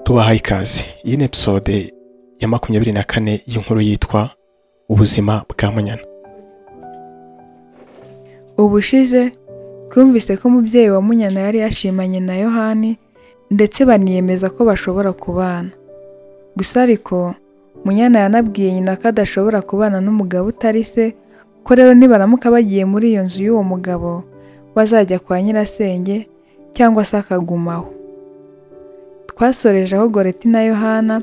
tubahaye ikaze iyi ni episode ya makumyabiri na kane y'inkuru yitwa ubuzima bwa munyana ubushize twumvise ko umubyeyi wa munyana yari yashimanye na yohani ndetse baniyemeza ko bashobora kubana gusa ariko munyana yanabwiye nyina ko adashobora kubana n'umugabo utari se ko rero nibaramuka bagiye muri iyo nzu y'uwo mugabo bazajya kwa nyirasenge cyangwa se akagumaho twasoreje aho goreti na yohana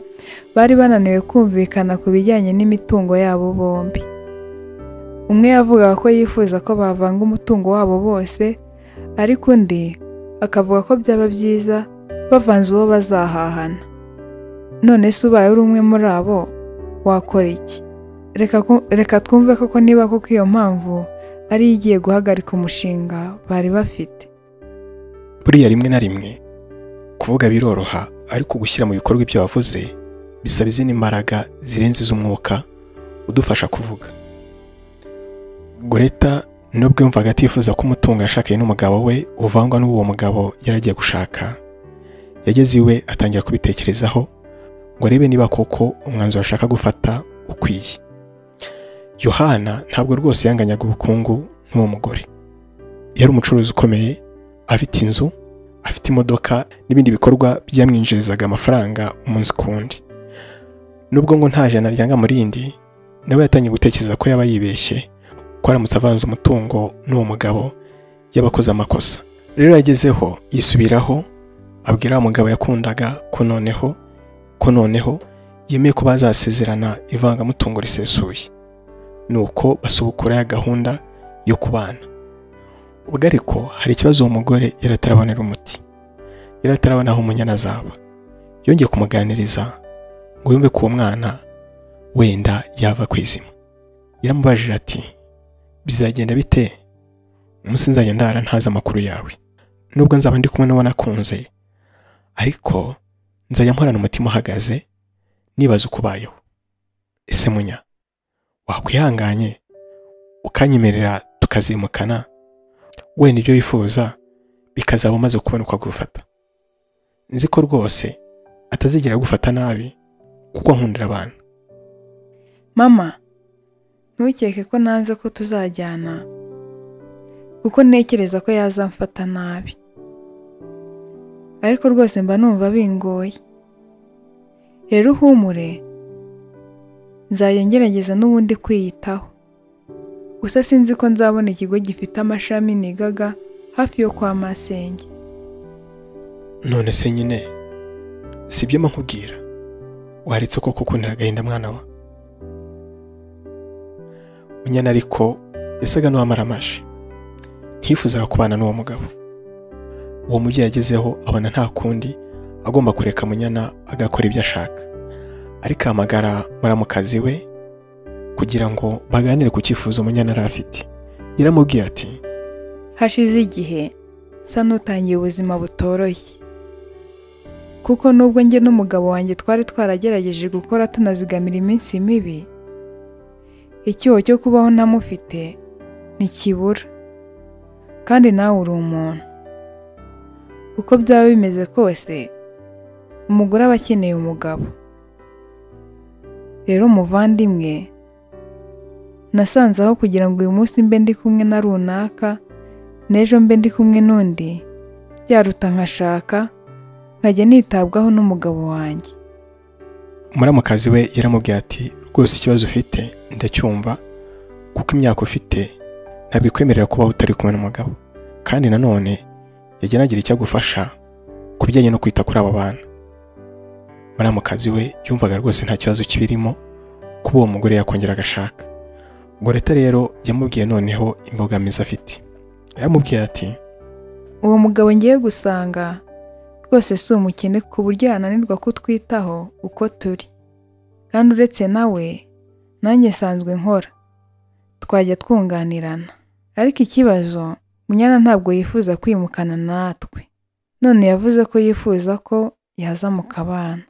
bari bananiwe kumvikana ku bijyanye n'imitungo yabo bombi umwe yavugaga ko yifuza ko bavanga umutungo wabo bose ariko undi akavuga ko byaba byiza bavanze uwo bazahahana none se ubaye uri umwe muri abo wakora iki reka ko- reka twumve koko niba koko iyo mpamvu ari yo igiye guhagarika umushinga bari bafite buriya rimwe na rimwe kuvuga biroroha ariko gushyira mu bikorwa ibyo wavuze bisaba izindi mbaraga zirenze iz'umwuka udufasha kuvuga goreta nubwo yumvaga atifuza ko umutungo yashakanye n'umugabo we uvangwa n'uwo mugabo yari agiye gushaka yageze iwe atangira kubitekerezaho ngo arebe niba koko umwanzuro ashaka gufata ukwiye yohana ntabwo rwose yanganyaga ubukungu nk'uwo mugore yari umucuruzi ukomeye afite inzu afite imodoka n'ibindi bikorwa byamwinjirizaga amafaranga umunsi ku wundi nubwo ngo nta jana ryanga mu rindi nawe yatangiye gutekereza ko yaba yibeshye ko aramutse avanze umutungo n'uwo mugabo y'abakoze amakosa rero yagezeho yisubiraho abwira wa mugabo yakundaga ko noneho ko noneho yemeye ko bazasezerana ivangamutungo risesuye nuko basubukura ya gahunda yo kubana ubwo ariko hari ikibazo uwo mugore yari atarabonera umuti yari atarabona aho umunyana azaba yongeye kumuganiriza ngo yumve ko uwo mwana wenda yava ku izima yaramubajije ati bizagenda bite umunsi nzajya ndara ntazi amakuru yawe nubwo nzaba ndi kumwe n'uwo nakunze ariko nzajya nkorana umutima uhagaze nibaza uko ubayeho ese munya wakwihanganye ukanyemerera tukazimukana wenda ibyo wifuza bikazaba umaze kubona uko agufata nzi ko rwose atazigera agufata nabi kuko nkundira abantu mama ntukeke ko nanze ko tuzajyana kuko ntekereza ko yazamfata nabi ariko rwose mba numva bingoye rero uhumure nzajya ngerageza n'ubundi kwiyitaho gusa sinzi ko nzabona ikigo gifite amashami nigaga hafi yo kwa masenge none se nyine si ibyo mba nkubwira waretse ko kukundira agahinda mwana wa munyana ariko yasaga n'uwamara amashyi ntifuzaga kubana n'uwo mugabo uwo mubyeyi agezeho abona nta kundi agomba kureka munyana agakora ibyo ashaka ariko ahamagara muramukazi we kugira ngo baganire ku cyifuzo munyana yari afite yaramubwiye ati hashize igihe nsa n'utangiye ubuzima butoroshye kuko nubwo njye n'umugabo wanjye twari twaragerageje gukora tunazigamira iminsi mibi icyuho cyo kubaho ntamufite ntikibura kandi nawe uri umuntu uko byaba bimeze kose umugore aba akeneye umugabo rero muvandimwe nasanze aho kugira ngo uyu munsi mbe ndi kumwe na runaka n'ejo mbe ndi kumwe n'undi byaruta nkashaka nkajya nitabwaho n'umugabo wanjye muramukazi we yaramubwiye ati rwose ikibazo ufite ndacyumva kuko imyaka ufite ntabwo ikwemerera kubaho utari kumwe n'umugabo kandi nanone yajya anagira icyo agufasha ku bijyanye no kwita kuri aba bana muramukazi we yumvaga rwose nta kibazo kibirimo kuba uwo mugore yakongera agashaka goreta rero yamubwiye noneho imbogamizi afite yaramubwiye ati uwo mugabo ngiye gusanga rwose si umukene ku buryo yananirwa kutwitaho uko turi kandi uretse nawe nanjye nsanzwe nkora twajya twunganirana ariko ikibazo munyana ntabwo yifuza kwimukana natwe none yavuze ko yifuza ko yaza mu kabana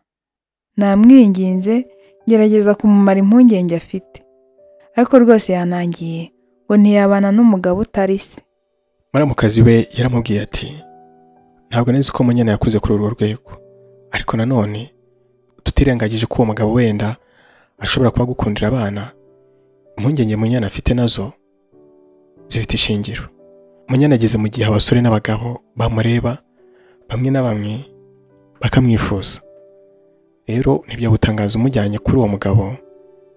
namwinginze ngerageza kumumara impungenge afite ariko rwose yanangiye ngo ntiyabana n'umugabo utari se muramukazi we yaramubwiye ati ntabwo nzi ko munyana yakuze kuri urwo rwego ariko nanone tutirengagije ko uwo mugabo wenda ashobora kuba agukundira abana impungenge munyana afite nazo zifite ishingiro munyana ageze mu gihe abasore n'abagabo bamureba bamwe na bamwe bakamwifuza rero ntibyo gutangaza umujyanye kuri uwo mugabo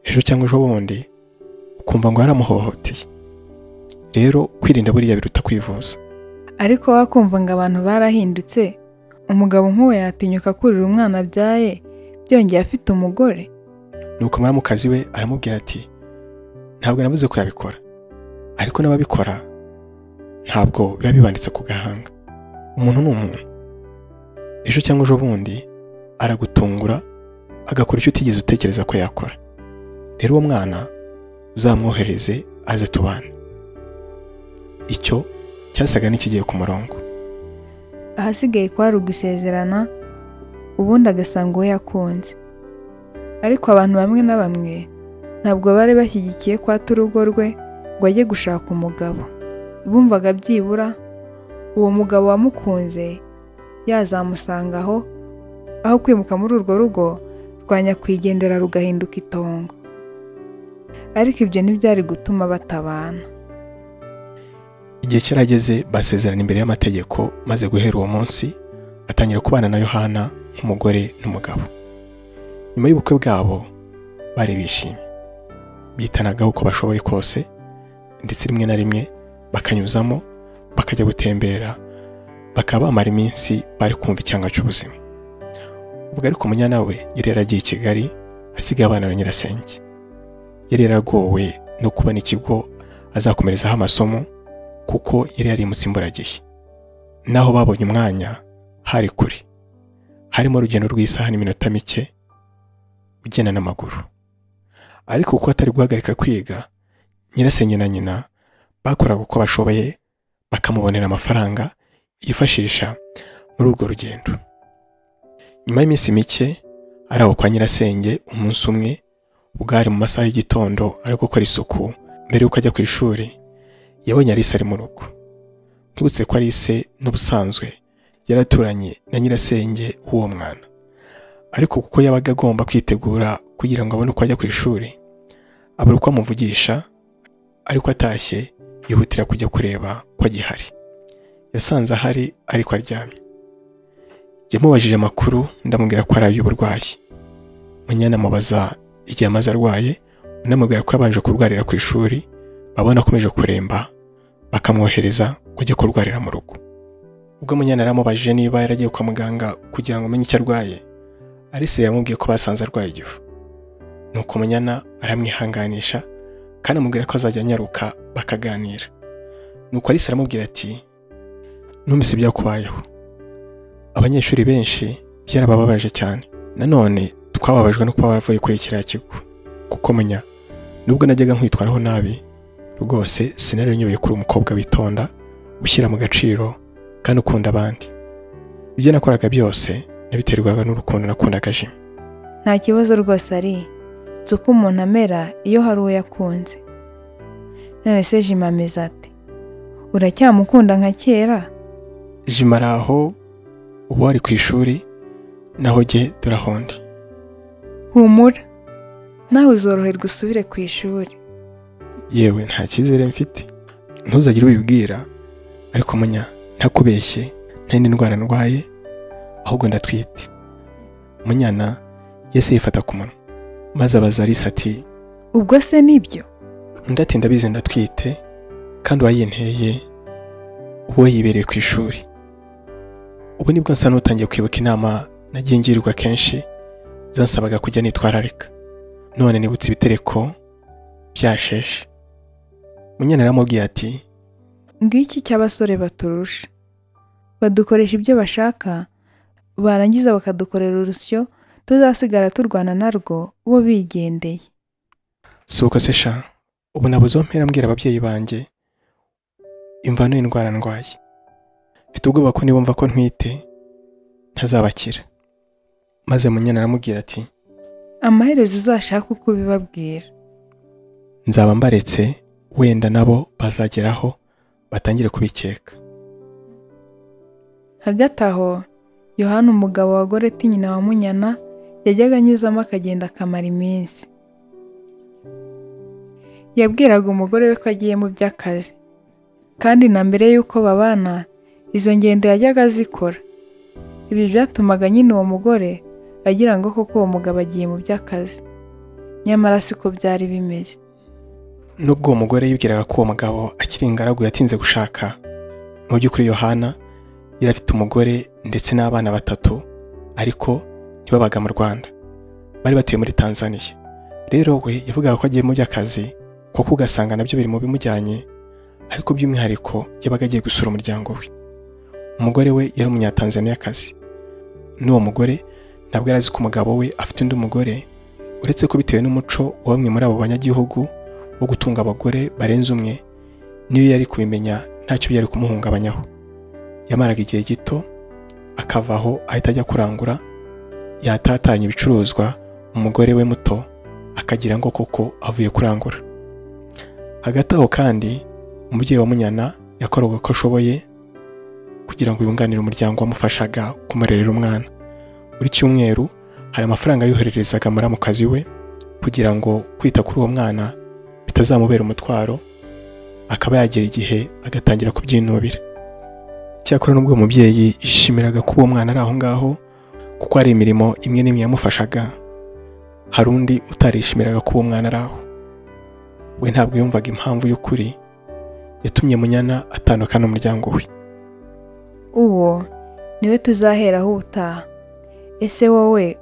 ejo cyangwa ejo bundi ukumva ngo yaramuhohoteye rero kwirinda buriya biruta kwivuza ariko wakumva ngo abantu barahindutse umugabo nk'uwo yatinyuka kurira umwana abyaye byongeye afite umugore nuko umwaramukazi we aramubwira ati ntabwo navuze ko yabikora ariko n'ababikora ntabwo biba bibanditse ku gahanga umuntu ni umuntu ejo cyangwa ejo bundi aragutungura agakora icyo utigeze utekereza ko yakora rero uwo mwana uzamwohereze aze tubane icyo cyasaga n'ikigiye ku murongo ahasigaye kwari ugusezerana ubundi agasanga uwo yakunze ariko abantu bamwe na bamwe ntabwo bari bashyigikiye ko ata urugo rwe ngo ajye gushaka umugabo bumvaga byibura uwo mugabo wamukunze yazamusanga aho aho kwimuka muri urwo rugo rwa nyakwigendera rugahinduka itongo ariko ibyo ntibyari gutuma batabana igihe cyarageze basezerana imbere y'amategeko maze guhera uwo munsi atangira kubana na yohana nk'umugore n'umugabo nyuma y'ubukwe bwabo bari bishimye bitanagaho uko bashoboye kose ndetse rimwe na rimwe bakanyuzamo bakajya gutembera bakaba bamara iminsi bari kumva icyanga cy'ubuzima ubwo ariko umunyana we yari yaragiye i kigali asigaye abana ba nyirasenge yari yaragowe no kubona ikigo azakomerezaho amasomo kuko yari yarimutse imburagihe naho babonye umwanya hari kure harimo urugendo rw'isaha n'iminota mike ugenda n'amaguru ariko kuko atari guhagarika kwiga nyirasenge na nyina bakoraga uko bashoboye bakamubonera amafaranga yifashisha muri urwo rugendo nyuma y'iminsi mike araho kwa nyirasenge umunsi umwe ubwo hari mu masaha y'igitondo ari gukora isuku mbere y'uko ajya ku ishuri yabonye Alice ari mu rugo nkibutse ko Alice n'ubusanzwe yaraturanye na nyirasenge w'uwo mwana ariko kuko yabaga agomba kwitegura kugira ngo abone uko ajya ku ishuri abura uko amuvugisha ariko atashye yihutira kujya kureba ko agihari yasanze ahari ariko aryamye yamubajije amakuru ndamubwira ko ari ay'uburwayi munyana amubaza igihe amaze arwaye unamubwira ko yabanje kurwarira ku ishuri babona akomeje kuremba bakamwohereza kujya kurwarira mu rugo ubwo munyana aramubajije niba yaragiye kwa muganga kugira ngo amenye icyo arwaye Alice yamubwiye ko basanze arwaye igifu nuko munyana aramwihanganisha kandi amubwira ko azajya anyaruka bakaganira nuko Alice aramubwira ati numvise ibyakubayeho abanyeshuri benshi byarabababaje cyane nanone twababajwe no kuba baravuye kuri kiriya kigo kuko menya nubwo najyaga nkwitwaraho nabi rwose sinari nyoboye kuri umukobwa witonda ushyira mu gaciro kandi ukunda abandi ibyo nakoraga byose nabiterwaga n'urukundo nakundaga jimwe nta kibazo rwose ari nzi uko umuntu amera iyo hari uwo yakunze none se jima ameze ati uracyamukunda nka kera jima ari aho ubu ari ku ishuri naho jye turahondi humura nawe uzoroherwa usubire ku ishuri yewe nta cyizere mfite ntuzagire ubibwira ariko munya ntakubeshye nta yindi ndwara ndwaye ahubwo ndatwite munyana yese yifata ku munwa maze abaza Alice ati ubwo se nibyo ndati ndabizi ndatwite kandi uwayinteye uwo yibereye ku ishuri ubu nibwo nsa n'utangiye kwibuka inama nagiye ngirwa kenshi zansabaga kujya nitwararika none nibutse ibitereko byasheshe munyana aramubwiye ati ngiki cy'abasore baturusha badukoresha ibyo bashaka barangiza bakadukorera urusyo tuzasigara turwana narwo bo bigendeye si uko se sha ubu nabuze aho mpera mbwira ababyeyi banjye imvano y'indwara ndwaye mfite ubwoba ko nibumva ko ntwite ntazabakira maze munyana aramubwira ati amaherezo uzashake uko ubibabwira nzaba mbaretse wenda nabo bazageraho batangire kubikeka hagati aho yohani umugabo wa goreti nyina wa munyana yajyaga anyuzamo akagenda akamara iminsi yabwiraga umugore we ko agiye mu by'akazi kandi na mbere y'uko babana izo ngendo yajyaga azikora ibi byatumaga nyine uwo mugore agira ngo koko uwo mugabo agiye mu by'akazi nyamara siko byari bimeze nubwo uwo mugore yibwiraga ko uwo mugabo akiri ingaragu yatinze gushaka mu by'ukuri yohana yari afite umugore ndetse n'abana batatu ariko ntibabaga mu rwanda bari batuye muri tanzaniya rero we yavugaga ko agiye mu by'akazi kuko ugasanga nabyo biri mu bimujyanye ariko by'umwihariko yabaga agiye gusura umuryango we umugore we yari umunyatanzaniyakazi n'uwo mugore ntabwo yari azi ko umugabo we afite undi mugore uretse ko bitewe n'umuco wa bamwe muri abo banyagihugu wo gutunga abagore barenze umwe niyo yari kubimenya ntacyo byari kumuhungabanyaho yamaraga igihe gito akava aho ahita ajya kurangura yatatanya ibicuruzwa umugore we muto akagira ngo koko avuye kurangura hagati aho kandi umubyeyi wa munyana yakoraga uko ashoboye kugira ngo yunganire umuryango wamufashaga kumurerera umwana buri cyumweru hari amafaranga yohererezaga muramukazi we kugira ngo kwita kuri uwo mwana bitazamubera umutwaro akaba yagera igihe agatangira kubyinubira icyakora n'ubwo uwo mubyeyi yishimiraga ko uwo mwana ari aho ngaho kuko hari imirimo imwe n'imwe yamufashaga hari undi utarishimiraga ko uwo mwana ari aho we ntabwo yumvaga impamvu y'ukuri yatumye munyana atandukana n'umuryango we uwo niwe tuzaheraho ubutaha ese wowe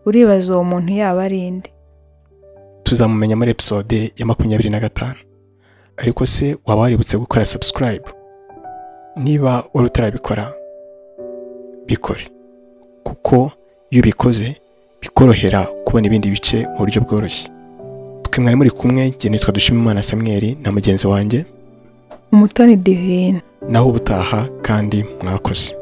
uribaza uwo muntu yaba ari inde tuzamumenya muri episode ya makumyabiri na gatanu ariko se waba waributse gukora subscribe niba wari utarabikora bikore kuko iyo ubikoze bikorohera kubona ibindi bice mu buryo bworoshye twe mwari muri kumwe njye nitwa dushimimana samweri na mugenzi wanjye umutoni divine naho ubutaha kandi mwakoze